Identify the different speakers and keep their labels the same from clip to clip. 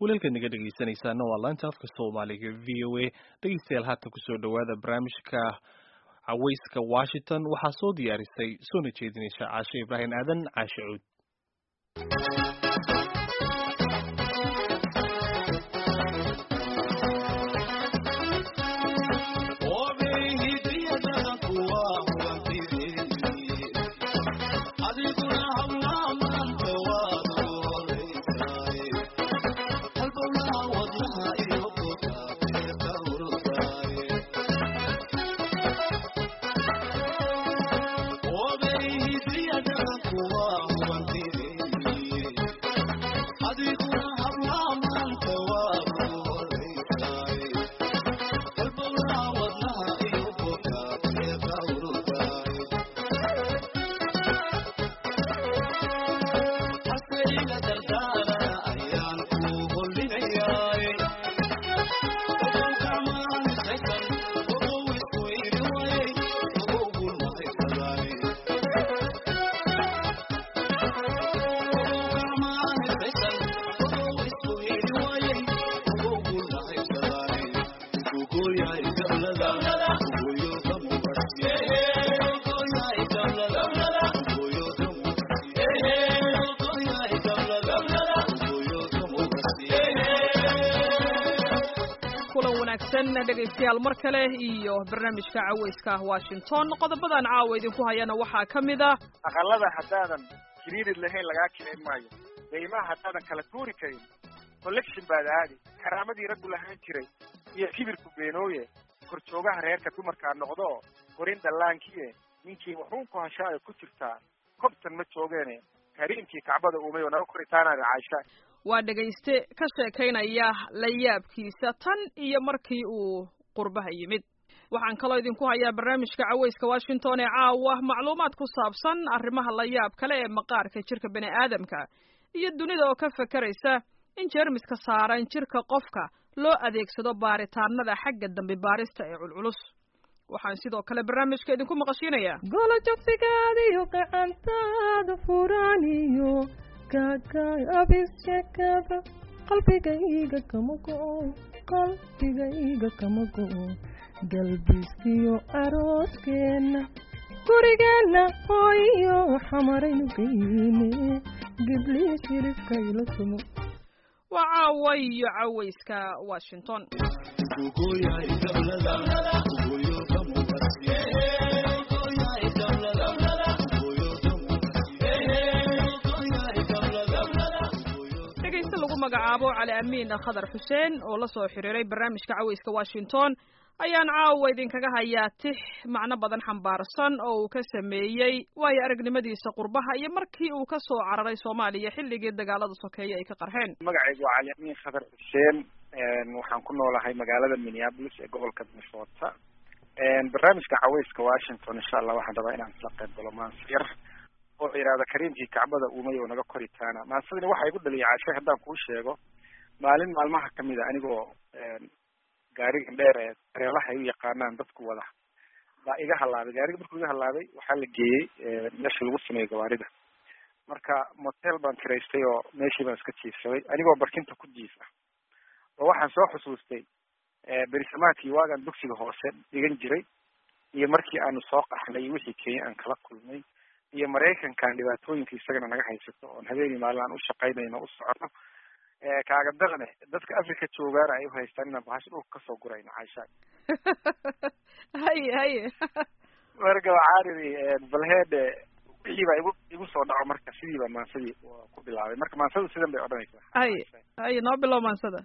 Speaker 1: walaalkaad naga dhegaysanaysaana waa laanta afka soomaaliga v o a dhegaystayaal haatan kusoo dhowaada barnaamijka cawayska washington waxaa soo diyaarisay soona jeedinaysa caashe ibraahim aadan caashe cuud
Speaker 2: dhegaystayaal mar kale iyo barnaamijka cawayska washington qodobadan caawa idinku hayana waxaa ka mid ah
Speaker 3: aqalada haddaadan kiriirid lahayn lagaa kicin maayo daymaha haddaadan kala tuuri karin collection baad aadi karaamadii raggu lahaan jiray iyo kibirku beenooye korjoogaha reerka dumarkaa noqdo korin dhallaankiie ninkii wuxuun ku hashaayo ku jirtaa kobtan ma joogeene kariimkii kacbada uumay oo naga koritaanaada caasha
Speaker 2: waa dhegayste ka sheekaynaya la yaabkiisa tan iyo markii uu qurbaha yimid waxaan kaloo idinku hayaa barnaamijka cawayska washington ee caawa macluumaad ku saabsan arrimaha la yaab kale ee maqaarka jirka bini aadamka iyo dunida oo ka fekeraysa in jeermiska saaran jirka qofka loo adeegsado baaritaanada xagga dambi baarista ee culculus waxaan sidoo kale barnaamijka idinku maqashiinayaa
Speaker 4: golo jogsigaadiyo gacantaada furaaniyo abishekada qalbigayga kama go-o qalbigayga kama go-o galbiskiyo arooskeenna gurigeenna hooyo xamaraynu geyne giblii shirifka ila tumo
Speaker 2: waa caawa iyo cawayska washington magacaabo cali amiin khadar xuseen oo la soo xiriiray barnaamijka cawayska washington ayaan caawa idinkaga hayaa tix macno badan xambaarsan oo uu ka sameeyey waayo aragnimadiisa qurbaha iyo markii uu ka soo cararay soomaaliya xilligii dagaalada sokeeye ay ka qarxeen
Speaker 3: magacaygu waa cali amiin khadar xuseen waxaan ku noolahay magaalada minneapolis ee gobolka minnesota barnaamijka cawayska washington insha allah waxaan rabaa inaan isla qayb galo maansiyar oo la yidhahda kariimkii kacbada uumay oo naga koritaana maasadani waxaa igu dhaliyay caashay haddaan kuu sheego maalin maalmaha kamid a anigoo gaarigan dheer ee dareelaha ay u yaqaanaan dadku wada baa iga halaabay gaariga markuu iga halaabay waxaa la geeyey meesha lagu sameeyo gawaarida marka motel baan kiraystay oo meeshii baan iska jiifsaday anigoo barkinta ku jiif ah oo waxaan soo xusuustay berisamaadkii waagaan dugsiga hoose dhigan jiray iyo markii aanu soo qaxnay wixii kenya aan kala kulmay iyo maraykankan dhibaatooyinka isagana naga haysato oon habeenii maalin aan u shaqaynayno u socono kaaga daqne dadka africa joogaana ay uhaystaan inaan bahasha dhulka kasoo gurayno caisha
Speaker 2: haye haye
Speaker 3: marka waxaan idhi balheede wixii baa igu igu soo dhaco marka sidii baa maansadii ku bilaabay marka maansadu sidan bay odhanaysaa
Speaker 2: haye haye noo bilow maansada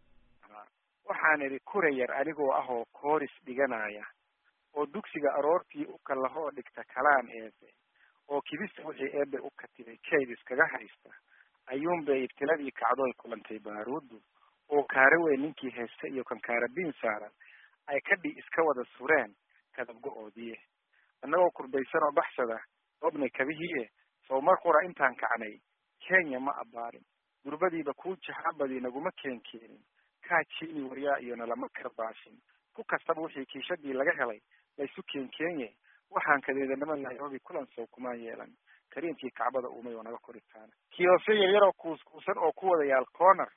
Speaker 3: waxaan idhi kura yar anigoo ah oo kooris dhiganaya oo dugsiga aroortii u kalahoo dhigta kalaan eebe oo kibista wixii eebe u katibay kayd iskaga haysta ayuunbay ibtiladii kacdoy kulantay baaruuddu oo kaara weyn ninkii heesta iyo kan kaarabiin saaran ay kadhi iska wada sureen kadabgo-oodiye annagoo kurbaysan oo baxsada oobnay kabihiie sow mar qura intaan kacnay kenya ma abbaarin durbadiiba kuu jahaabadii naguma keen keenin kaa jiini waryaa iyo nalama karbaashin ku kastaba wixii kiishadii laga helay laysu keen keenye waxaan kadeedanama nairobi kulan sow kumaan yeelan kariimkii kacbada uumay oo naga koritaana kiyoosyo yaryaroo kuuskuusan oo ku wada yaal corner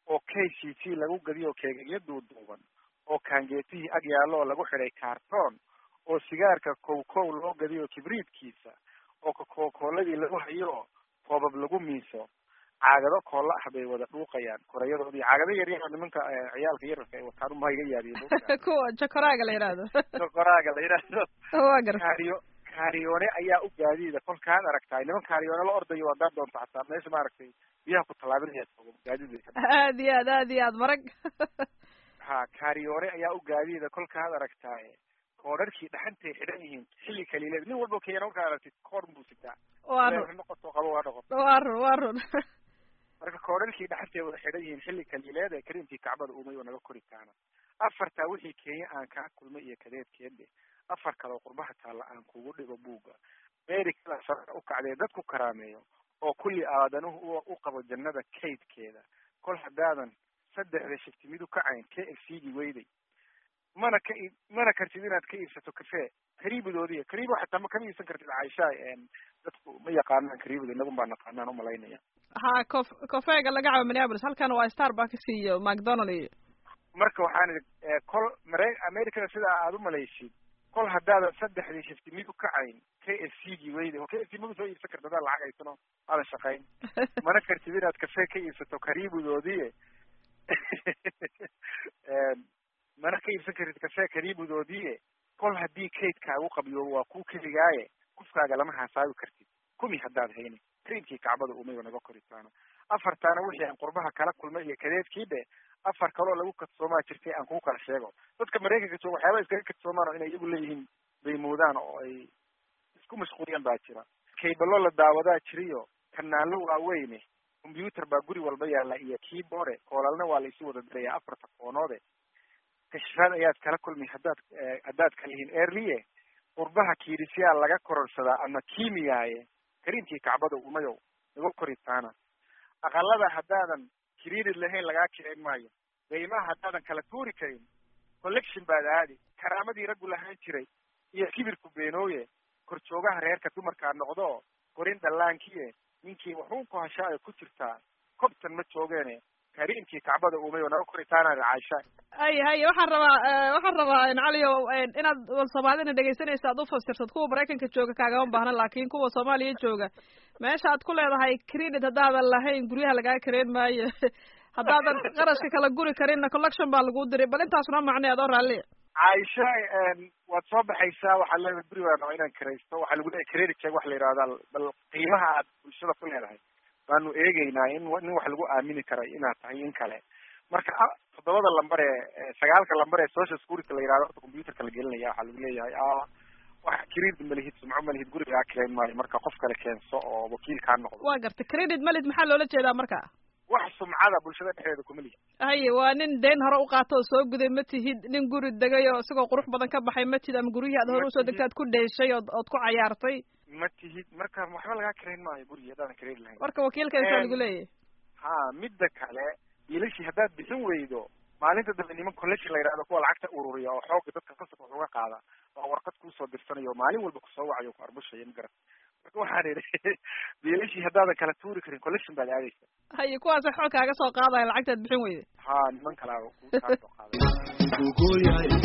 Speaker 3: oo k c t lagu gadiyo keegagyo duuduuban oo kaangeetihii ag yaallo oo lagu xidhay kaartoon oo sigaarka kow kow loo gadiyo kibriidkiisa oo kakokooladii lagu hayo koobab lagu miiso caagado koolla ah bay wada dhuuqayaan koreyadoodii caagado yaryar nimanka ciyaalka yararka ay wataan uma iga yaadiyo
Speaker 2: kuwa jakoraaga la yidhaahdo
Speaker 3: jakoraaga la yidhaahdo
Speaker 2: waa gar
Speaker 3: kaariyo kaariyoone ayaa u gaadiida kolkaad aragtaay niman kaariyoone la ordayo haddaad doonto xataa meesha maaragtay biyaha ku tallaabinaya gaadiid
Speaker 2: aad iyo aad aad iyo aad marag
Speaker 3: ha kaariyoone ayaa u gaadiida kolkaad aragtaaye koodharkii dhaxantay xidhan yihiin xilli kaliileed nin walba keena markaad aragtid koor buu sitaa
Speaker 2: waa run
Speaker 3: noqoto qabo waa noqoto
Speaker 2: waa run waa run
Speaker 3: marka koodharkii dhaxantay wada xidhan yihiin xilli kaliileed ee kariimkii kacbada uumay oo naga kori kaana afartaa wixii kenya aan kaa kulmay iyo kadeedkeedhe afar kaleo qurbaha taalla aan kugu dhigo buugga meerikada sare u kacdee dad ku karaameeyo oo kulli aadanuhu u qabo jannada kaydkeeda kol haddaadan saddexda shifti mid u kacayn k f c gi weyday mana ka ii mana kartid inaad ka iibsato cafe kariibadoodiya kariibo xataa ma kama iibsan kartid caaisha dadku ma yaqaanaan kariibada inagun baa naqaanaan umalaynaya
Speaker 2: ha cof cofeega laga cabo minneapolis halkan waa starbucks iyo macdonald iyo
Speaker 3: marka waxaan idhi kol mare americada sida aad umalaysid kol haddaadan saddexdii shifti mid u kacayn k f c gi weyday oo k f c magu soo iibsan karta hadaad lacag haysano aadan shaqayn mana kartid inaad cafe ka iibsato kariibadoodii mana ka iibsan kartid cafe kariibadoodii kol haddii kaydkaagu qabiyo waa kuu keligaaye kufkaaga lama haasaabi kartid kumi haddaad hayni kariimkii kacbada umayba naga koritaano afartaana wixii aan qurbaha kala kulmay iyo kadeedkii dhe afar kaloo lagu kadsoomaa jirtay aan kugu kala sheego dadka maraykanka jooga waxyaaba iskaga kadsoomaan oo inay iyagu leeyihiin bay moodaan oo ay isku mashquuliyaan baa jira kaybalo la daawadaa jiriyo kanaallo waaweyne combyuter baa guri walba yaalla iyo keyboard koolalna waa la isu wada diraya afarta koonoode kashfaad ayaad kala kulmi haddaad haddaad kalihiin earliye qurbaha kiidhisyaa laga kororsadaa ama kiimiyaaye kariimkii kacbada umayow naga koritaana aqalada haddaadan kiriirid lahayn lagaa kicin maayo daymaha haddaadan kala tuuri karin collection baad aadi karaamadii raggu lahaan jiray iyo kibirku beenooye korjoogaha reerka dumarkaa noqdo korin dhallaankiye ninkii wuxuun ku hashaa ay ku jirtaa kobtan ma joogeene kariimkii kacbada uumay oo naga koritaanaada caaisha
Speaker 2: hay hay waxaan rabaa waxaan rabaa caliyo inaad wal soomaalina dhegaysanaysa aad ufasirsad kuwa maraykanka jooga kaagama baahna laakin kuwa soomaaliya jooga meesha aad ku leedahay credit haddaadan lahayn guryaha lagaa kareen maayo haddaadan qarashka kala guri karinna collection baa lagu diray bal intaasuna macnay adoo raalliya
Speaker 3: caaisha waad soo baxaysaa waxaad leedahay guri baa raba inaan karaysto waxaa lagu leeyahay credit check waxa la yidhahdaa bal qiimaha aad bulshada ku leedahay baanu eegeynaa in nin wax lagu aamini karay inaad tahay in kale marka toddobada lambar ee sagaalka lambar ee social security la yihahdo horta computerka la gelinaya waxaa lagu leeyahay wax credit malihid sumco malihid gurigaa keen maayo marka qof kale keenso oo wakiil kaa noqdo
Speaker 2: waa gartay credit malid maxaa loola jeedaa marka
Speaker 3: wax sumcada bulshada dhexdeeda kuma lihi
Speaker 2: haye waa nin deen hore u qaato oo soo guday ma tihid nin guri degay oo isagoo qurux badan ka baxay ma tihid ama guryihii aad hore usoo degtay aad ku dheeshay ood ood ku cayaartay
Speaker 3: ma tihid marka waxba lagaa karayn maayo gurigi haddaadan kareen lahayn
Speaker 2: marka wakiilkeesaa lagu leeyahay
Speaker 3: ha midda kale biilashii haddaad bixin weydo maalinta dambe niman collection la yidhahdo kuwa lacagta ururiya oo xooga dadka qasabka wax uga qaada waa warqad kuusoo dirsanayo oo maalin walba kusoo wacayo ku arbushaya ma garat marka waxaan idhi biilashii haddaadan kala tuuri karin collection baad aadaysa
Speaker 2: haye kuwaasa xoog kaaga soo qaadaya lacagtaad bixin weyda
Speaker 3: ha niman kalaa kaa soo qaaday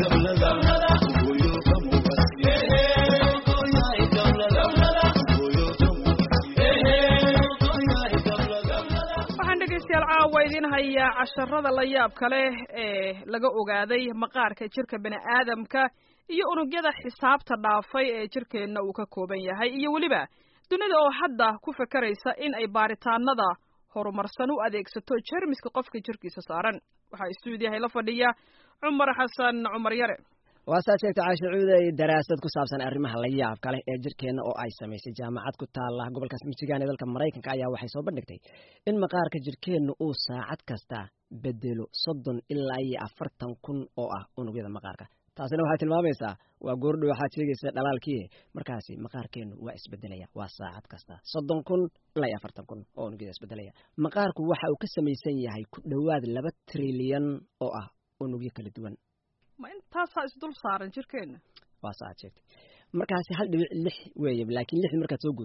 Speaker 2: dhegeystayaal caawa idiin hayaa casharada la yaabka leh ee laga ogaaday maqaarka jirka bini aadamka iyo unugyada xisaabta dhaafay ee jirkeenna uu ka kooban yahay iyo weliba dunida oo hadda ku fakaraysa in ay baaritaanada horumarsan u adeegsato jermiska qofka jirkiisa saaran waxaa istuudiyahay la fadhiya cumar xasan cumar yare
Speaker 5: waasaad sheegta caasha cuuday daraasad ku saabsan arrimaha la yaabka leh ee jirkeenna oo ay samaysay jaamacad ku taala gobolkaas michigan ee dalka maraykanka ayaa waxay soo bandhigtay in maqaarka jirkeenna uu saacad kasta bedelo soddon ilaa iyo afartan kun oo ah unugyada maqaarka taasina waxay tilmaamaysaa waa goordho waxaad sheegaysa dhalaalkii markaasi maqaarkeennu waa isbedelaya waa saacad kasta soddon kun ilaa iyo afartan kun oo unugyada isbedelaya maqaarku waxa uu ka samaysan yahay ku dhowaad laba trilyan oo ah unugyo kala duwan
Speaker 2: ma intaasaa isdul saaran jirkeenna
Speaker 5: waa sa aad sheegtay markaasi hal dhibic lix weeye laakiin lix markaad soo guurisid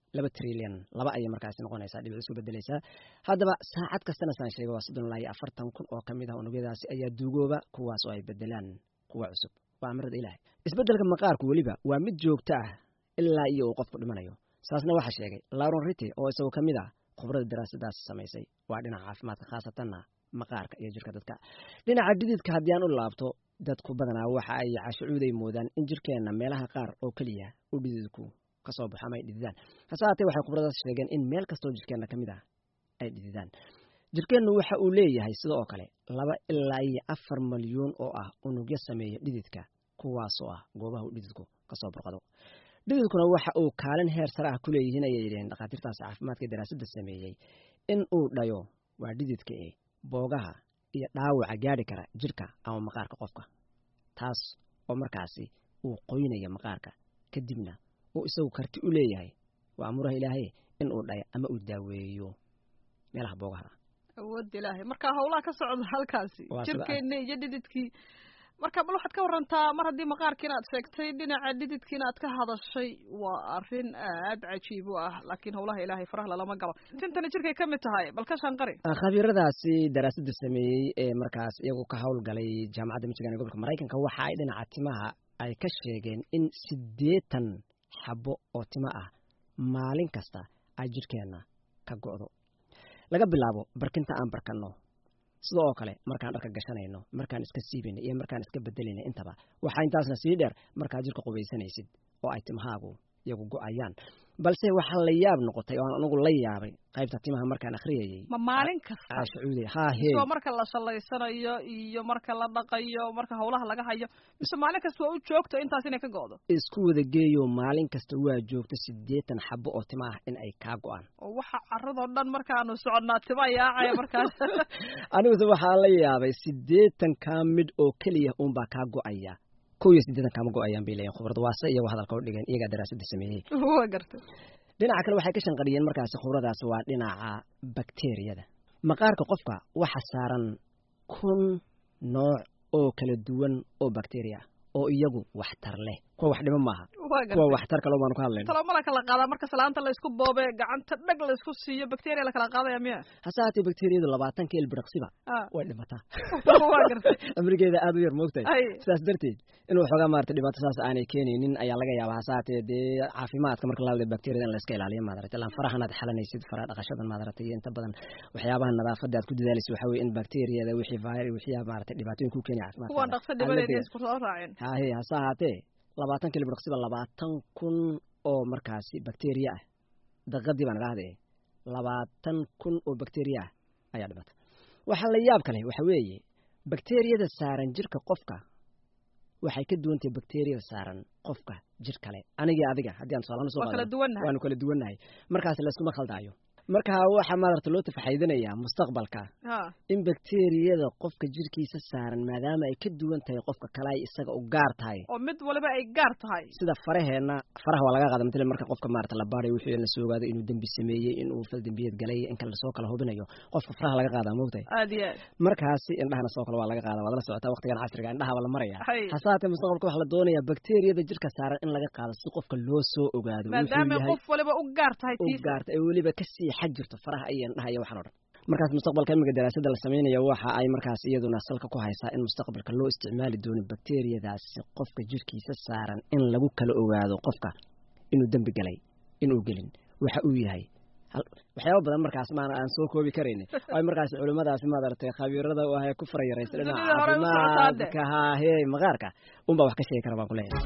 Speaker 5: laba trilyan laba ayay markaasi noqonaysaa dhibic isu bedelaysaa haddaba saacad kastana saan sheegay waa soddon ilaa iyo afartan kun oo kamid ah unugyadaasi ayaa duugooba kuwaas oo ay bedelaan kuwa cusub waa amrada ilaahay isbeddelka maqaarku weliba waa mid joogto ah ilaa iyo uu qofku dhimanayo saasna waxaa sheegay lauron rity oo isagoo ka mid ah khubrada daraasadaasi samaysay waa dhinaca caafimaadka khaasatanna maqaarka iyo jirka dadka dhinaca dhididka haddii aan u laabto dadku badanaa waxa ay cashucuuday moodaan in jirkeenna meelaha qaar oo keliya u dhididku kasoo baxo ama ay dhididaan hase haatee waxay khubradaas sheegeen in meel kastoo jirkeenna ka mid ah ay dhididaan jirkeennu waxa uu leeyahay sida oo kale laba ilaa iyo afar malyuun oo ah unugyo sameeya dhididka kuwaasoo ah goobaha uu dhididku kasoo burqado dhididkuna waxa uu kaalin heer sare ah ku leeyihiin ayay yidhaheen dhakhaatiirtaasi caafimaadka daraasadda sameeyey in uu dhayo waa dhididka e boogaha iyo dhaawaca gaadhi kara jirka ama maqaarka qofka taas oo markaasi uu qoynaya maqaarka kadibna uu isagu karti u leeyahay waa amuraha ilaahay in uu dhayo ama uu daaweeyo meelaha boogaha
Speaker 2: awoodda ilaahay marka hawlaha ka socda halkaasi
Speaker 5: Waa sida
Speaker 2: jirkeenna iyo dhididkii marka bal waxaad ka warantaa mar haddii maqaarkiina aad sheegtay dhinaca dhididkiina aad ka hadashay waa arrin aad cajiib u ah laakiin hawlaha ilaahay faraha lalama galo tintani jirkay ka mid tahay bal ka shanqari
Speaker 5: khabiiradaasi daraasadda sameeyey ee markaas iyagu ka howlgalay jaamacadda michigan ee gobolka maraykanka waxa ay dhinaca timaha ay ka sheegeen in siddeetan xabo oo timo ah maalin kasta ay jirkeenna ka go'do laga bilaabo barkinta aan barkanno sida oo kale markaan dharka gashanayno markaan iska siibayno iyo markaan iska bedelayno intaba waxaa intaasna sii dheer markaad jirka qubaysanaysid oo ay timahaagu iyagu go'ayaan balse waxaa la yaab noqotay oo aan anugu la yaabay qaybta timaha markaan akhriyayey
Speaker 2: ma maalin kasta
Speaker 5: caashacuude haa hee
Speaker 2: soo marka la shallaysanayo iyo marka la dhaqayo marka hawlaha laga hayo mise maalin kasta waa u joogto intaas inay ka go'do
Speaker 5: isku wada geeyo maalin kasta waa joogto siddeetan xabo oo tima ah in ay kaa go'aan
Speaker 2: oo waxa carradoo dhan markaanu soconnaa tima yaacaya markaas
Speaker 5: aniguse waxaa la yaabay siddeetan kaa mid oo keliya uunbaa kaa go'aya kow iyo siddeetan kaama go'ayaan bay leeyihin khubrada waase iyagoo hadalka u dhigeen iyagaa daraasadda sameeyey
Speaker 2: waa gartay
Speaker 5: dhinaca kale waxay ka shanqariyeen markaasi khubradaas waa dhinaca bakteriyada maqaarka qofka waxa saaran kun nooc oo kala duwan oo bakteriya oo iyagu waxtar leh kuwa wax dhimo maaha
Speaker 2: waa
Speaker 5: kuwa
Speaker 2: gartay
Speaker 5: waxtar kale baanu ka hadlayna
Speaker 2: talo ma la kala qaadaa marka salaanta la isku boobe gacanta dhag la isku siiyo bacteria la kala qaadaya miya
Speaker 5: hase haatee bakteriyadu labaatanka ilbiriqsiba
Speaker 2: Ah.
Speaker 5: way dhimataa
Speaker 2: waa gartay
Speaker 5: amrigeeda aad u yar moogtahay
Speaker 2: ay
Speaker 5: sidaas darteed inuu xoogaa maarata dhibaato saas aanay keenaynin ayaa laga yaabaa hase haatee dee caafimaadka marka la hadlayo bakteriyada in la iska ilaaliyo maadarata ilaan farahanaad xalanaysid faraha dhaqashadan maadarata iyo inta badan waxyaabaha nadaafada aad ku dadaalaysid waxaa weye in bakteriyada wixii vir wixii maarata dhibaatooyin ku keenaya
Speaker 2: kuwan
Speaker 5: caafimaadka
Speaker 2: dhaqso dhibadeeda isku soo raaceen
Speaker 5: hahe hase ahaatee labaatan kilibirqsiba labaatan kun oo markaasi bakteriya ah daqadii baan idhahde labaatan kun oo bakteriya ah ayaa dhimata waxaa la yaab kale waxa weeye bakteriyada saaran jirka qofka waxay ka duwan tahay bakteriyada saaran qofka jir kale anigii adiga haddii aan tusaalahaan usoo
Speaker 2: waa kala
Speaker 5: qaadano
Speaker 2: duwannahay
Speaker 5: waanu kala duwannahay markaas layskuma khaldaayo marka waxaa maadarata loo tafaxaydinayaa mustaqbalka
Speaker 2: ha
Speaker 5: in bakteriyada qofka jirkiisa saaran maadaama ay ka duwan tahay qofka kale ay isaga u gaar tahay
Speaker 2: oo mid waliba ay gaar tahay
Speaker 5: sida faraheenna faraha waa laga qaada matala marka qofka maarata la baarayo wixii la soo ogaado inuu dembi sameeyey inuu fal dembiyeed galay in kale lasoo kala hubinayo qofka faraha laga qaadaa moogtahay
Speaker 2: aad iyo aad
Speaker 5: markaasi indhahana sidoo kale waa laga qaada waad la socotaa waqtigan casriga indhaha la maraya
Speaker 2: hay
Speaker 5: hase haatee mustaqbalka waxaa la doonayaa bakteriyada jirka saaran in laga qaado si qofka loo soo ogaado wuxuu
Speaker 2: maadaama
Speaker 5: yahay
Speaker 2: qof waliba u gaar tahay
Speaker 5: u
Speaker 2: tiisa
Speaker 5: gaarta ee weliba kasii xag jirto faraha iyo indhaha iyo waxaan o dhan markaas mustaqbalka imiga daraasada la sameynaya waxa ay markaas iyaduna salka ku haysaa in mustaqbalka loo isticmaali doono bakteriyadaasi qofka jirkiisa saaran in lagu kala ogaado qofka inuu dembi galay inuu gelin waxa uu yahay hal- waxyaaba badan markaas maana aan soo koobi karayni ay markaas culimmadaasi maaragtay khabiirada u ahay ku farayaraysa dhinaca
Speaker 2: Dunida hore u socotaade.
Speaker 5: caafimaadka haahee maqaarka unbaa wax ka sheegi kara baan ku leeyahay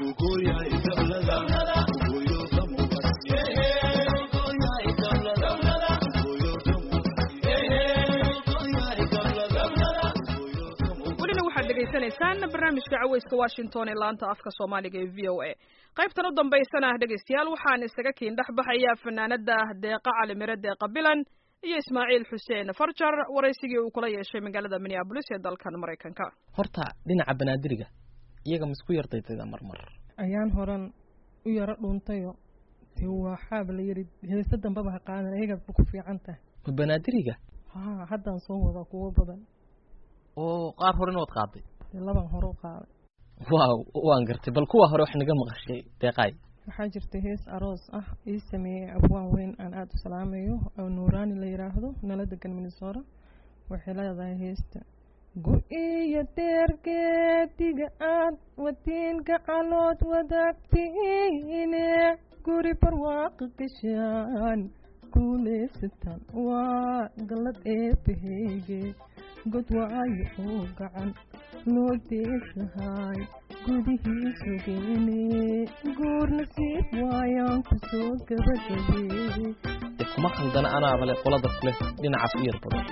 Speaker 2: welina waxaad dhegaysanaysaan barnaamijka caweyska washington ee laanta afka soomaaliga ee v o a qaybtan u dambaysana ah dhegaystayaal waxaan isaga kiin dhex baxayaa fanaanada deeqa calimire deeqa bilan iyo ismaaciil xuseen farjar waraysigii uu kula yeeshay magaalada minneabolis ee dalkan maraykanka
Speaker 6: horta dhinaca banaadiriga iyaga misku yardaytayda marmar
Speaker 4: ayaan horan u yaro dhuuntayo dee waa xaab la yidhi heese dambaba ha qaadan ayaga ku fiican tahay
Speaker 6: ma banaadiriga
Speaker 4: haa haddaan soo wadaa kuwo badan
Speaker 6: oo qaar horena waad qaaday
Speaker 4: dee laban hore u qaaday
Speaker 6: waaw waan gartay bal kuwa hore wax naga maqashay deeqaay
Speaker 4: waxaa jirta hees aroos ah ii sameeyey abwaan weyn aan aada u salaamayo oo nuuraani la yidhaahdo nala degan minnesota waxay leedahay heesta gu-iyo deergeediga aad wadiinka calood wadaagtiine guri barwaaqo gashaan guulaysataan waa gallad eebaheyge god waayo oo gacan loo deesahay gudihiisu geene guur nasiib waayaan kusoo gabagabeeyey
Speaker 6: dee kuma khaldana anaaba le qolada kule dhinacaas u yar badan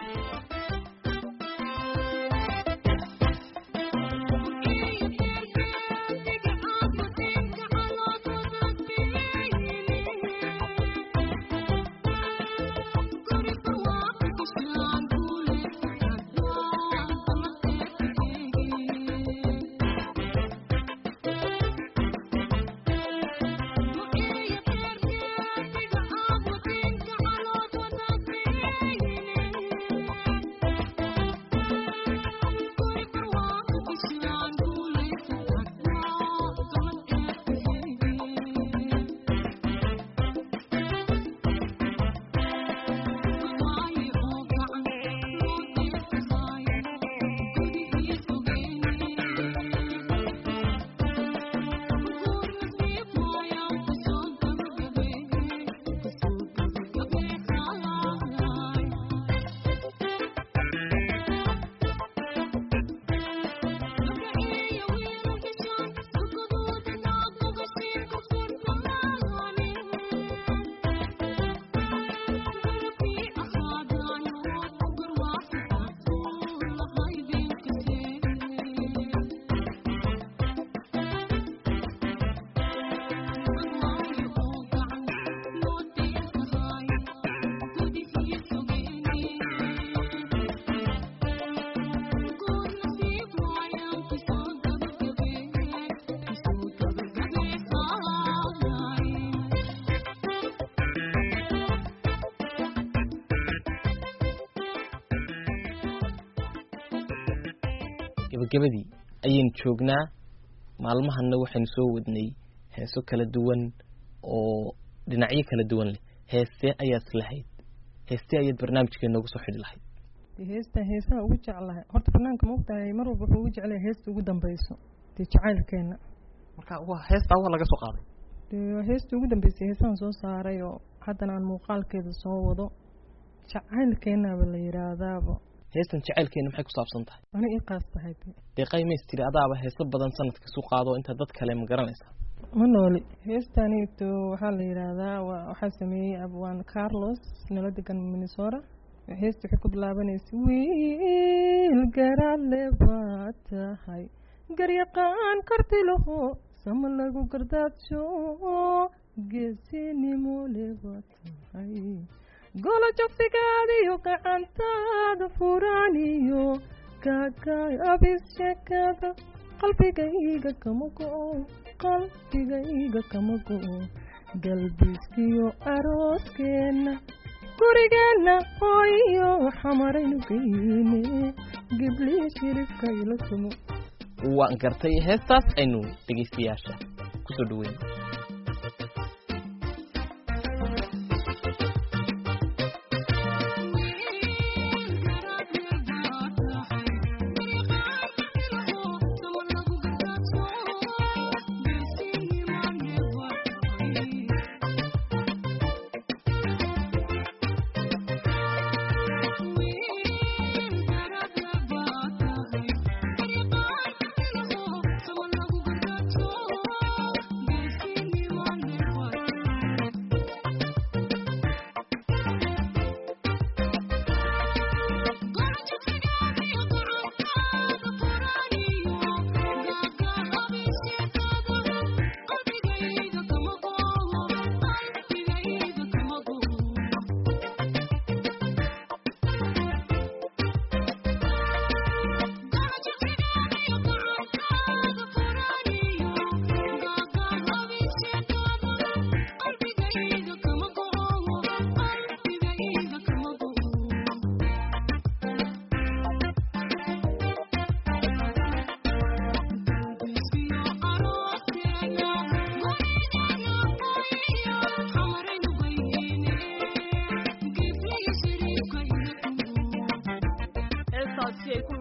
Speaker 6: gebagabadii ayaynu joognaa maalmahanna waxaynu soo wadnay heeso kala duwan oo dhinacyo kala duwan leh heestee ayaad lahayd heestee ayaad barnaamijkee noogu soo xidhi lahayd
Speaker 4: dee heesta heesaha ugu jeclahay horta banaanka maogtahay mar walba wuxuu ugu jeclaya heesta ugu dambeyso dee jacaylkeena
Speaker 6: marka waa heestaa waa laga soo qaaday
Speaker 4: dee heesta ugu dambeysay heesahan soo saaray oo haddana aan muuqaalkeeda soo wado jacaylkeenaba la yidhaahdaaba
Speaker 6: heestan jacaylkeena maxay ku saabsan tahay
Speaker 4: ani ii qaas tahay de
Speaker 6: dee qaymays tiri adaaba heeso badan sanadka isu qaado inta dad kale ma garanaysaa
Speaker 4: ma nooli heestaniito waxaa la yidhaahdaa waa waxaa sameeyey abwaan carlos nala degan minnesota heesta waxay ku bilaabanaysa wiil garaadle baa tahay garyaqaan karti laho sama lagu gardaadsho geesinimo le baa tahay golo jogsigaadiyo gacantaada furaaniyo kaakaabis sheekada qalbigayga kama go-o qalbigayga kama go-o galbiskiyo arooskeenna gurigeenna hooyo xamaraynu geyne giblii shiribka ila sumo
Speaker 6: waan gartay heestaas aynu dhegaystayaasha kusoo dhaweyn
Speaker 7: Thank you.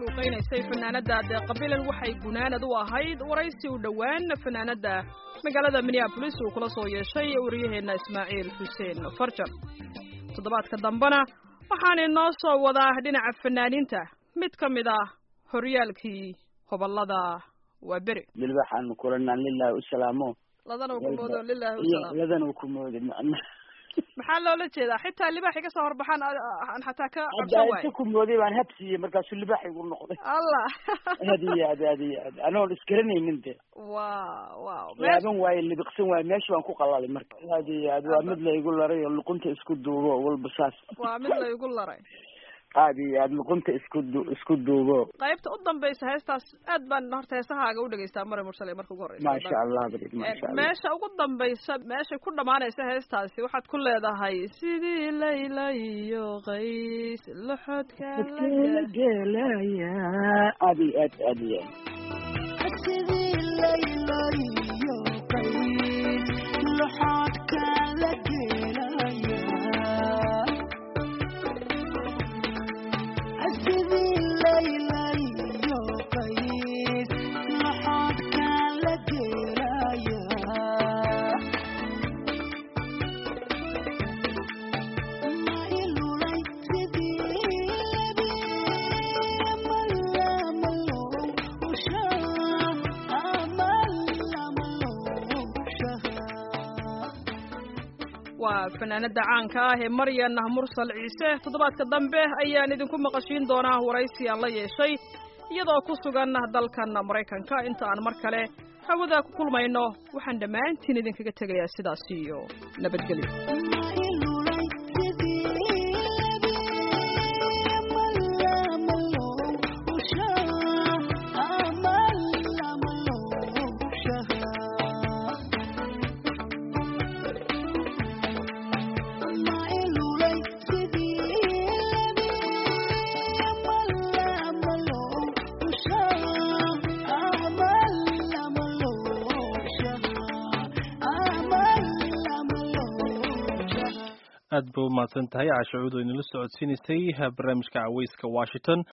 Speaker 2: luuqaynaysay fanaanada deeqabilan waxay gunaanad u ahayd waraysi u dhowaan fanaanada magaalada minneabolis uu kula soo yeeshay wariyaheenna ismaaciil xuseen farjar toddobaadka dambena waxaan inoo soo wadaa dhinaca fanaaniinta mid ka mid ah horyaalkii hobolada waa beri
Speaker 7: dilbaxaanu kulanaan lilahi usalaamo
Speaker 2: ladana uu ku moodo lilahi usalaam
Speaker 7: ladana uu ku moodo macna
Speaker 2: maxaa loola jeedaa xitaa libaaxi ka soo horbaxaan aan xataa ka
Speaker 7: hadda
Speaker 2: cabsan waayo
Speaker 7: inta ku mooday baan habsiiyey markaasuu libaax igu noqday
Speaker 2: allah
Speaker 7: aad iyo aad aad iyo aad anoon isgaranaynin de
Speaker 2: wow wow
Speaker 7: laaban waaye libiqsan waaye meesha baan ku qalalay marka aad iyo aad waa mid la igu laray oo luqunta isku duubo walba saas
Speaker 2: waa mid la igu laray
Speaker 7: aad iyo aad luqunta isku du isku duubo
Speaker 2: qaybta u dambaysa heestaas aad baan horta heesahaaga u dhegeystaa mare mursale marka ugu horeysa
Speaker 7: maasha allah barid maasha allah
Speaker 2: meesha ugu dambaysa meeshay ku dhamaanaysa heestaasi waxaad ku leedahay sidii layla iyo qays loxodka
Speaker 7: la gelaya aad iyo aad aad iyo aad
Speaker 2: waa fanaanada caanka ah ee maryan mursal ciise toddobaadka dambe ayaan idinku maqashiin doonaa waraysi aan la yeeshay iyadoo ku sugan dalkan maraykanka inta aan mar kale hawada ku kulmayno waxaan dhammaantiin idinkaga tegayaa sidaas iyo nabadgelyo
Speaker 1: aad ba umahadsan tahay caashacuud oo inala socodsiinaysay barnaamijka caweyska washington